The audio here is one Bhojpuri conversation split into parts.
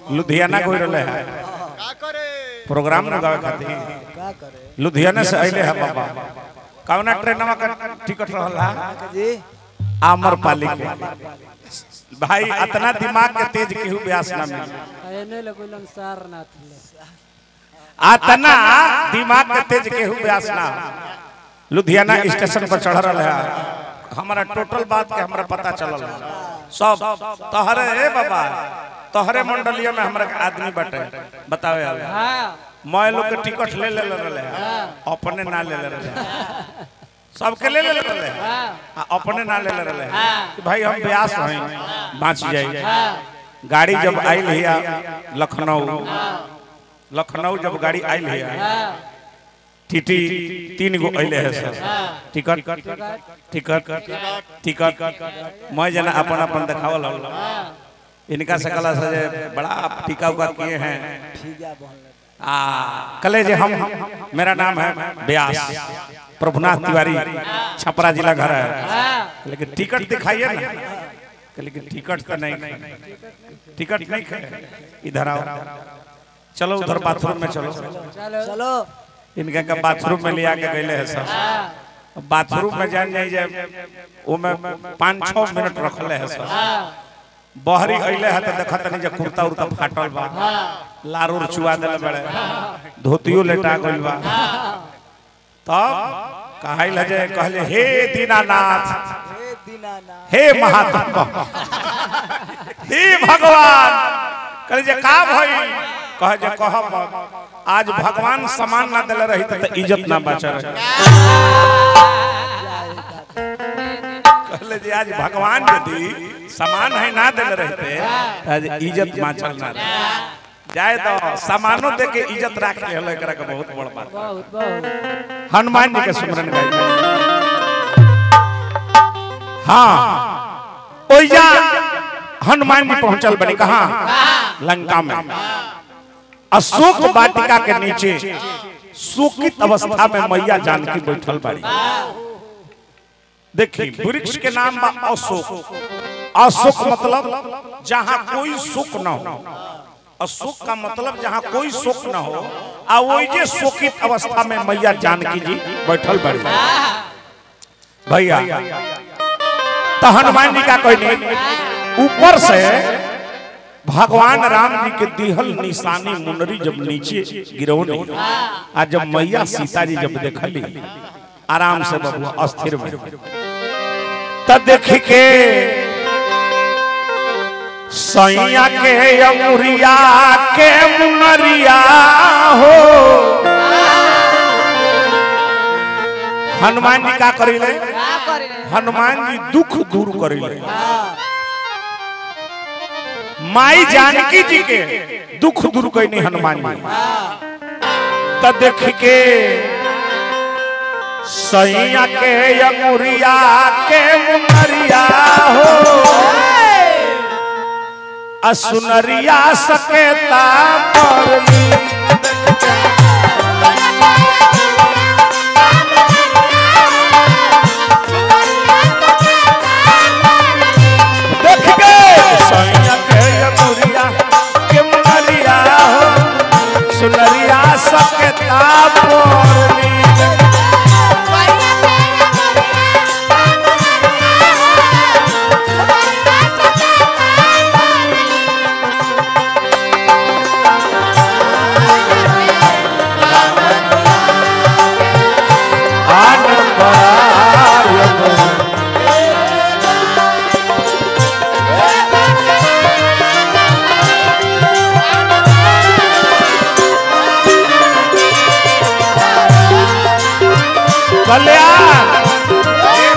लुधियाना कोई रहले है का करे प्रोग्राम लगावे खातिर का करे लुधियाना से अइले है बाबा कौना ट्रेनवा का टिकट रहला जी आमरपाली के भाई इतना दिमाग के तेज केहू ब्यास ना मिले एने लगुलन सारनाथ ले अतना दिमाग के तेज केहू ब्यास ना लुधियाना स्टेशन पर चढ़ रहा है हमारा टोटल बात के हमरा पता चलल है। सब तोहरे ए बाबा तोहरे मंडलिया में हमरा के आदमी बटे बतावे वाला हाँ मैं लोग के टिकट ले ले रहे हैं अपने ना ले ले रहे हैं सबके ले ले रहे हैं हाँ आ अपने ना ले ले रहे हैं हाँ। कि भाई हम ब्यास हैं बाँच जाए हाँ गाड़ी जब आयल हिया लखनऊ लखनऊ जब गाड़ी आयल हिया हाँ टीटी तीन गो अइले है सर हाँ टिकट टिकट टिकट मैं जना अपन अपन देखावल हल हाँ इनका से कला से जे बड़ा टीका उका किए हैं ठीका बोल आ कले जे हम मेरा नाम है व्यास प्रभुनाथ तिवारी छपरा जिला घर है हाँ लेकिन टिकट दिखाइए ना लेकिन टिकट तो नहीं टिकट नहीं है इधर आओ चलो उधर बाथरूम में चलो चलो चलो इनका का बाथरूम में लिया के गए हैं सब हाँ बाथरूम में जान जाई जे ओमे पाँच छः मिनट रखले है सब हाँ बहरी अइले है तो देखत नहीं जे कुर्ता उर्ता फाटल बा लारूर चुआ देले बड़े धोतियो लेटा गइल बा तब कहल है जे कहले हे दीनानाथ हे दीनानाथ हे महात्मा हे भगवान कहले जे का भई कहे जे कह मत आज भगवान समान ना देले रही त इज्जत ना बचा रही कहले जे आज भगवान यदि समान है ना देले रहते त आज इज्जत बाँचल ना रहे जाए तो सामानो दे के इज्जत राख ले हलो एकरा के बहुत बड़ बात बहुत बहुत हनुमान जी के सुमरन गाई हाँ ओइजा हनुमान जी पहुंचल बनी कहा लंका में अशोक वाटिका के नीचे शोकित अवस्था में मैया जानकी बैठल बाड़ी देखी वृक्ष के नाम बा अशोक अशोक मतलब जहां कोई सुख न हो अशोक का मतलब जहां कोई शोक न हो आ वही जे शोकित अवस्था में मैया जानकी जी बैठल बड़ी भैया तो हनुमान जी का कहने ऊपर से भगवान राम जी के दिहल निशानी मुनरी जब नीचे गिरौनी आ जब मैया सीता जी जब देखली आराम से बबुआ अस्थिर में तब देख के सैया के अमुरिया के मुनरिया हो हनुमान जी का करिले क्या करे हनुमान जी दुख दूर करिले माई जानकी जी के दुख दूर कैनी हनुमान जी तब देख के सैया के अमुरिया के मुनरिया हो असुनरिया सकेता परली देख के सैया के अमुरिया के मुनरिया हो सुनरिया सकेता परली कल्याण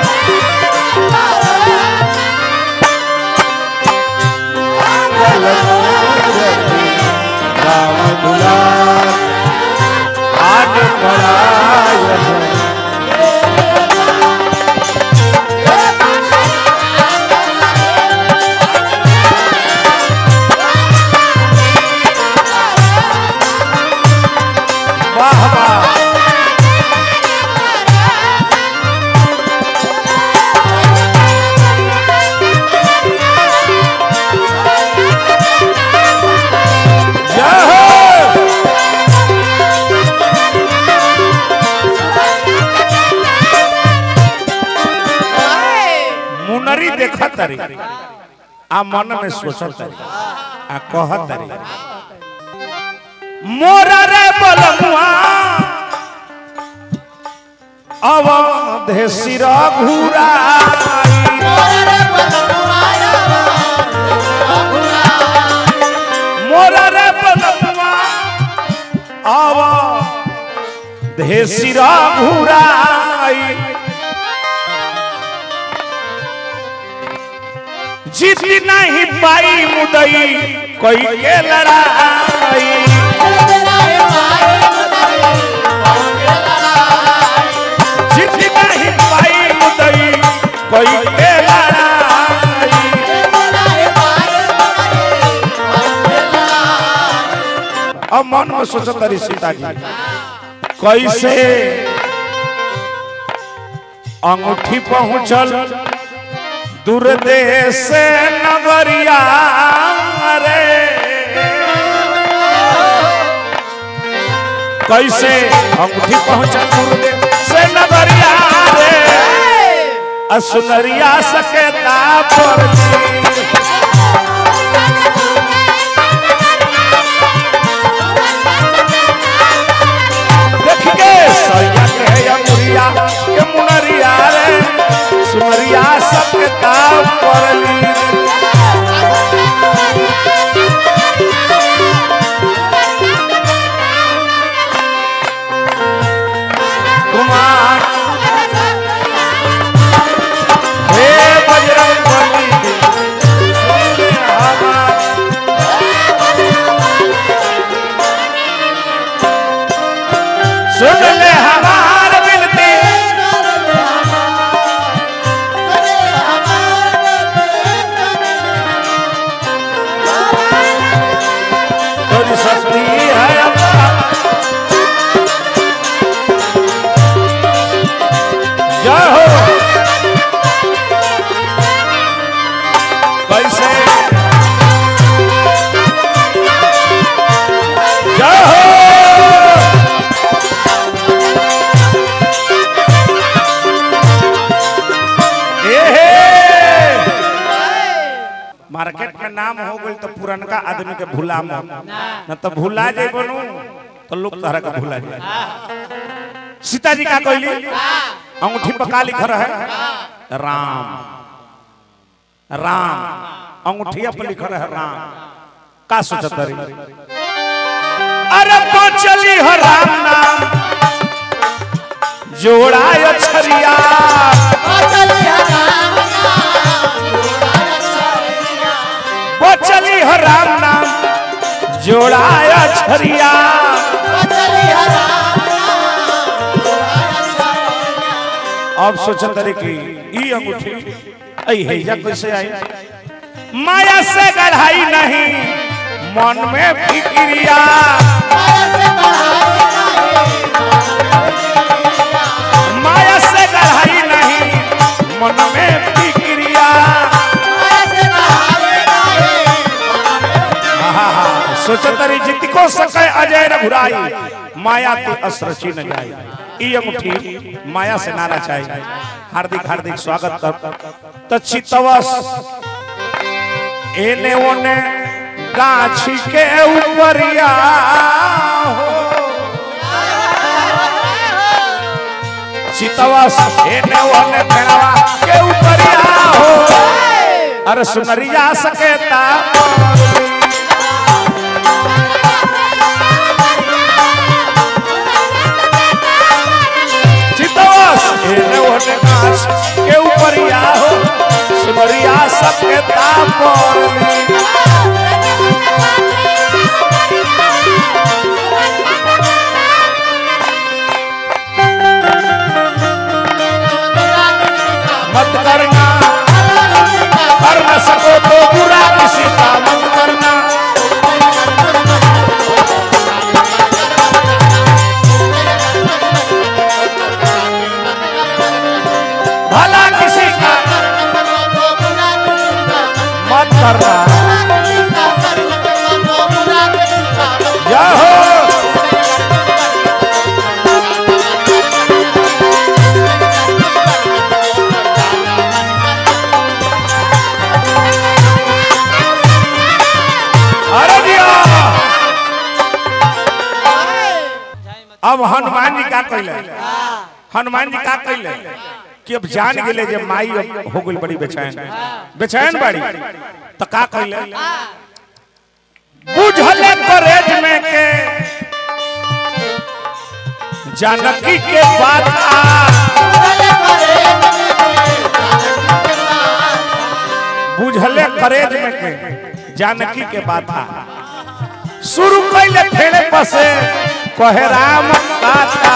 राम दुलार आज पराय वाह वाह तारी आ मन में सोचत तारी आ कहत तारी मोरा रे बलमुआ अवधे सिरा घुराई मोरा रे बलमुआ आवा धेसिरा घुराई जीत नहीं पाई मुदई कोई के लड़ाई जीत नहीं पाई मुदई कोई के लड़ाई अब मन में सोचत तारी सीता जी कैसे अंगूठी पहुंचल दूर देश से नगरिया रे कैसे अंगूठी पहुंचल दूर देश से नगरिया रे असुनरिया सकेता पर देख के सैया के अंगुरिया के मुनरिया रे सुनरिया सकेता परली कुमार हे बजरंग बली सुन हमार सुन ले हमार बिनती तेरी शक्ति है अल्लाह जय हो कैसे जय हो एहे! मार्केट में नाम हो गई तो पुरनका आदमी के भूला मत न तो भूला जाए बनू तो लोग तहरा का भूला जाए सीता जी का कहली अंगूठी पर का लिखा रहे राम राम अंगूठिया पर लिखा रहे राम का सोचत रही अरे तो चली हो राम नाम जोड़ा छरिया बचली हो राम नाम जोड़ाया छरिया अब सोचत रहे कि ई अंगूठी ऐ हैजा कैसे आई माया से गढ़ाई नहीं मन में फिक्रिया माया से गढ़ाई नहीं मन में फिक्रिया सोचत रही जित को सके अजय रघुराई माया ते अस्त्र छीन जाई ई अंगूठी माया से नारा चाहिए हार्दिक हार्दिक स्वागत कर तो चितवस एने ओने गाछी के ऊपरिया हो चितवस एने ओने पेड़वा के ऊपरिया हो अरे सुनरिया सकेता चितवस एने ओने गाछ के ऊपरिया हो सुनरिया सकेता पर मत करना कर न सको तो बुरा किसी का मत करना भला किसी का मत करना अब हनुमान जी का कहले हनुमान जी का कहले कि अब जान गेले जे माई अब हो गई बड़ी बेचैन बेचैन बड़ी तो का कहले बुझले करेज में के जानकी के बात बुझले करेज में के जानकी के बात शुरू कैले फेरे पसे कहे राम काता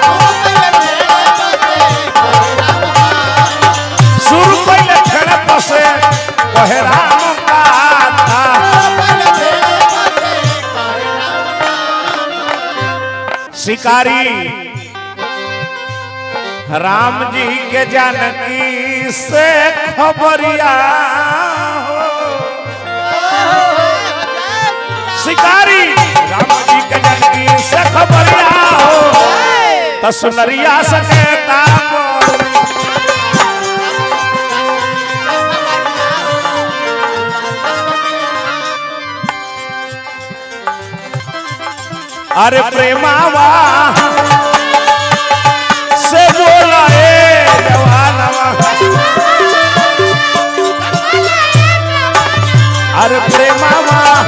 शुरू कैले फेरे पसे कहे राम काता शिकारी राम जी के जानकी से खबरिया हो शिकारी राम जी के जानकी से खबरिया हो तो सुनरिया सकेता अरे प्रेमावा से बोला ए जवानवा अरे प्रेमावा